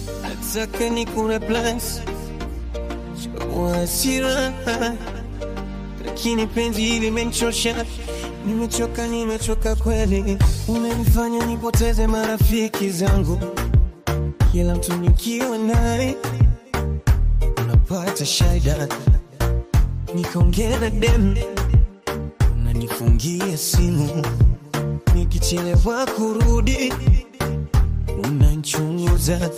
nataka ni kureplace kwa hasira, lakini penzi hili limenichosha. Nimechoka, nimechoka kweli, unanifanya nipoteze marafiki zangu. Kila mtu nikiwa naye unapata shida, nikaongea na dem, unanifungia simu, nikichelewa kurudi unanchunguza.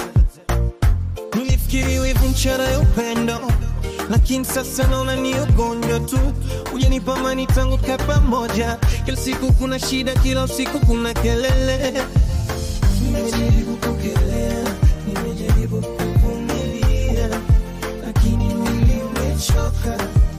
Nilifikiri wivu mchana ya upendo, lakini sasa naona ni ugonjwa tu. Ujanipa amani tangu tukae pamoja, kila siku kuna shida, kila usiku kuna kelele. Nimejaribu kukelea, nimejaribu kuvumilia, lakini mwili umechoka,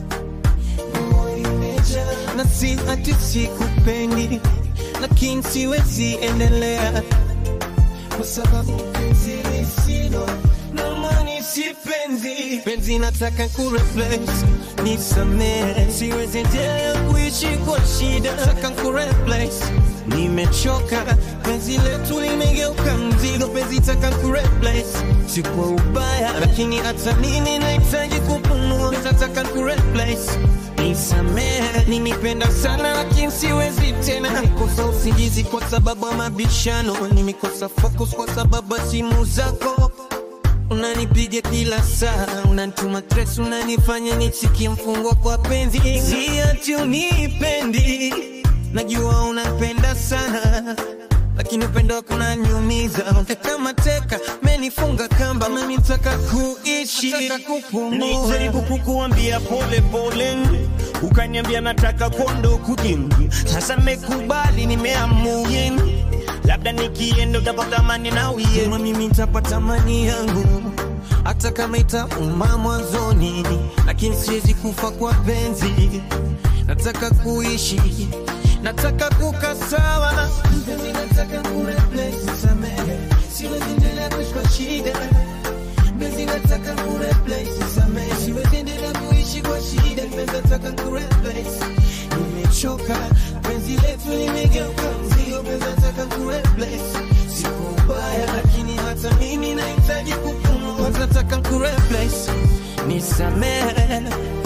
moyo imejaa, na si ati sikupendi, lakini siwezi endelea kwa sababu penzi lisilo na maana si penzi. Penzi nataka kureplace, nisamehe, siwezi endelea kuishi kwa shida. Nataka kureplace, nimechoka, penzi letu limegeuka mzigo. Penzi nataka kureplace, si kwa ubaya, lakini hata mimi nahitaji kupumua. Nataka kureplace Nisamehe, nimependa sana lakini siwezi tena. Nikosa usingizi kwa sababu ya mabishano, nimekosa focus kwa sababu ya simu zako. Unanipiga kila saa, unanituma stress, unanifanya nisikie mfungwa kwa penzi. Si ati unipendi, najua unapenda sana lakini upendo wako unaniumiza kama teka, menifunga kamba, menitaka kuishi, nataka kupumua. Nilijaribu kukuambia pole pole, ukaniambia nataka kondo kujingi. Sasa mekubali, nimeamua labda nikienda utapata amani na uye. Kama mimi nitapata amani yangu, hata kama itauma mwanzoni, lakini siwezi kufa kwa penzi. Nataka kuishi, nataka kukaa sawa. Mpenzi, nataka kureplace, samehe, siwezi endelea kuishi kwa shida. Mpenzi, nataka kureplace, samehe, siwezi endelea kuishi kwa shida. Mpenzi, nataka kureplace, nimechoka, penzi letu limegeuka mzigo. Mpenzi, nataka kureplace, siku ubaya, lakini hata mimi nahitaji kupumua. Nataka kureplace, nisamehe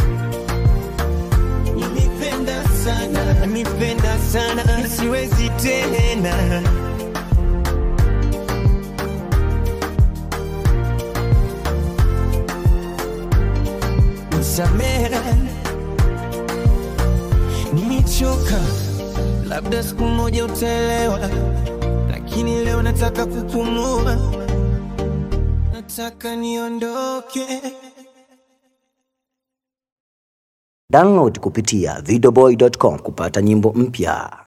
Nimependa sana, nimependa sana, siwezi tena. Nisamehe, nimechoka, labda siku moja utaelewa, lakini leo nataka kupumua, nataka niondoke. Download kupitia videoboy.com kupata nyimbo mpya.